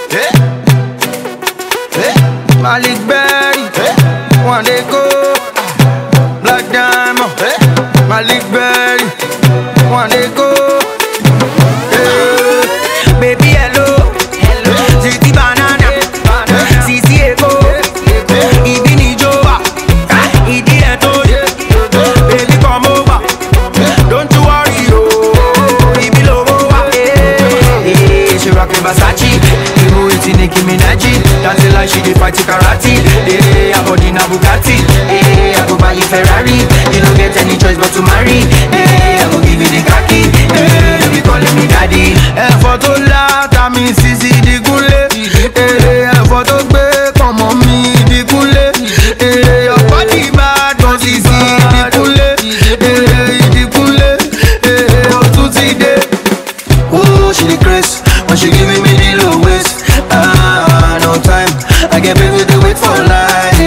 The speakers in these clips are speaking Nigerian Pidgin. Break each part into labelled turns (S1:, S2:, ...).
S1: Eh? Eh?
S2: Malik Berry,
S1: Eh?
S2: one day go. Black Diamond,
S1: Eh?
S2: Malik Berry, one day go. Eh, Baby hello, hello. Ziti banana, Sisi ego, ibi ni jowa, idi eto, baby come over, don't you worry yo, ibi lowo wa. Eh, she rockin' Versace, even with Nicki Minaj, dancing like she dey fight karate. Eh, her body na Bugatti, eh, I go buy you Ferrari, you no get any choice but to marry. Eh, I go give you the khaki, eh, you be calling me daddy. Ẹ̀fọ́ tó láta mi Sisi Dìgúnlé, eh, ẹ̀fọ́ tó gbé pọ̀nmọ́ mi Dìgúnlé, eh, ọ̀pọ̀ dìbàdàn Sisi Dìgúnlé, eh, Ìdìgúnlé, eh, ó tún ti dé. Ooh, she the grace when she giving me the low waist. Ah, no time. I get baby to wait for life.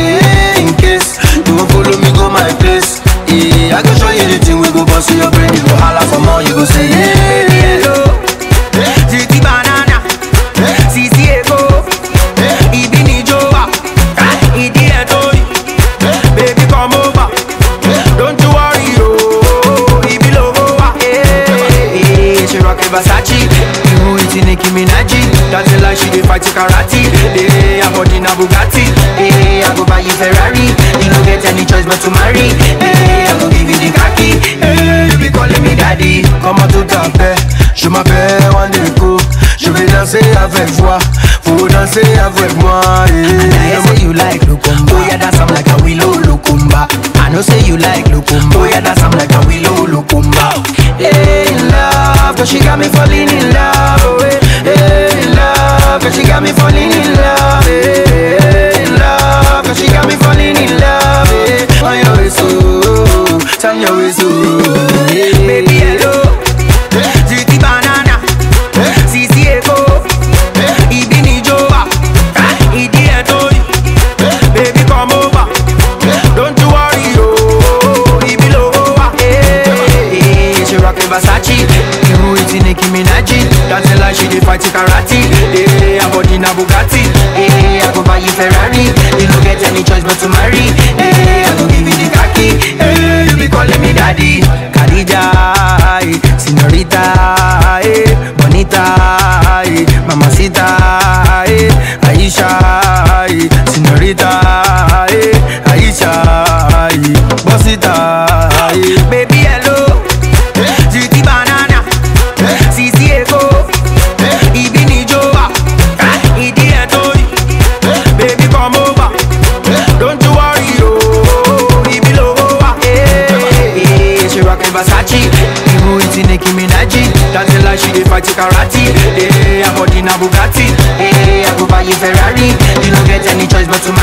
S2: In case you won't follow me, go my place. Yeah, I go show you the thing we go bust your brain. You go holla for more, you go say yeah. Baby, hello. Ziti banana. Sisi ego. Ibi ni jowa. Idi etori. Baby, come over. Don't you worry, oh. Ibi logo wa. Eh, she rockin' Versace. You with Nicki Minaj. Dancing like she dey fight karate. Eh, her body na Bugatti. Eh, I go buy you Ferrari. You no get any choice but to marry. Eh, I go give you the khaki. Eh, you be calling me daddy. Comment tout à fait? Je m'appelle Wandeko. Je vais danser avec toi. Faut danser avec moi. Eh.
S3: I say you like Lukumba. Oh yeah, that's I'm like a willow Lukumba. I know say you like Lukumba. Oh yeah, that's I'm like a willow Lukumba.
S2: Hey, in love, cause she got me falling in love. Oh, hey, hey, in love, cause she got me falling in love. Hey, hey, in love, cause she got me falling in love. Hey, on your way, so, turn your way, so. Hey, baby, hello. Ziti banana, Sisi ego, Ibi ni jowa, Idi etori, baby come over, don't you worry yo, Ibi logo wa, eh, she rockin' Versace, you with Nicki Minaj, dancing like she dey fight karate, eh, her body na Bugatti, eh, I go buy you Ferrari, you no get any choice but to marry, eh, I go give you the khaki, eh, you be calling me daddy, Khadija, eh, señorita, eh, bonita, eh, mamacita, eh, Aisha, eh, señorita, eh, Aisha, eh, bosita, eh, baby hello, Ziti banana, Sisi ego, Ibi ni jowa, Idi etori, baby come over, don't you worry yo, Ibi logo wa, eh, eh, she rockin' Versace, even with Nicki Minaj, dancing like she dey fight karate, eh, her body na Bugatti, eh, I go buy you Ferrari, you no get any choice but to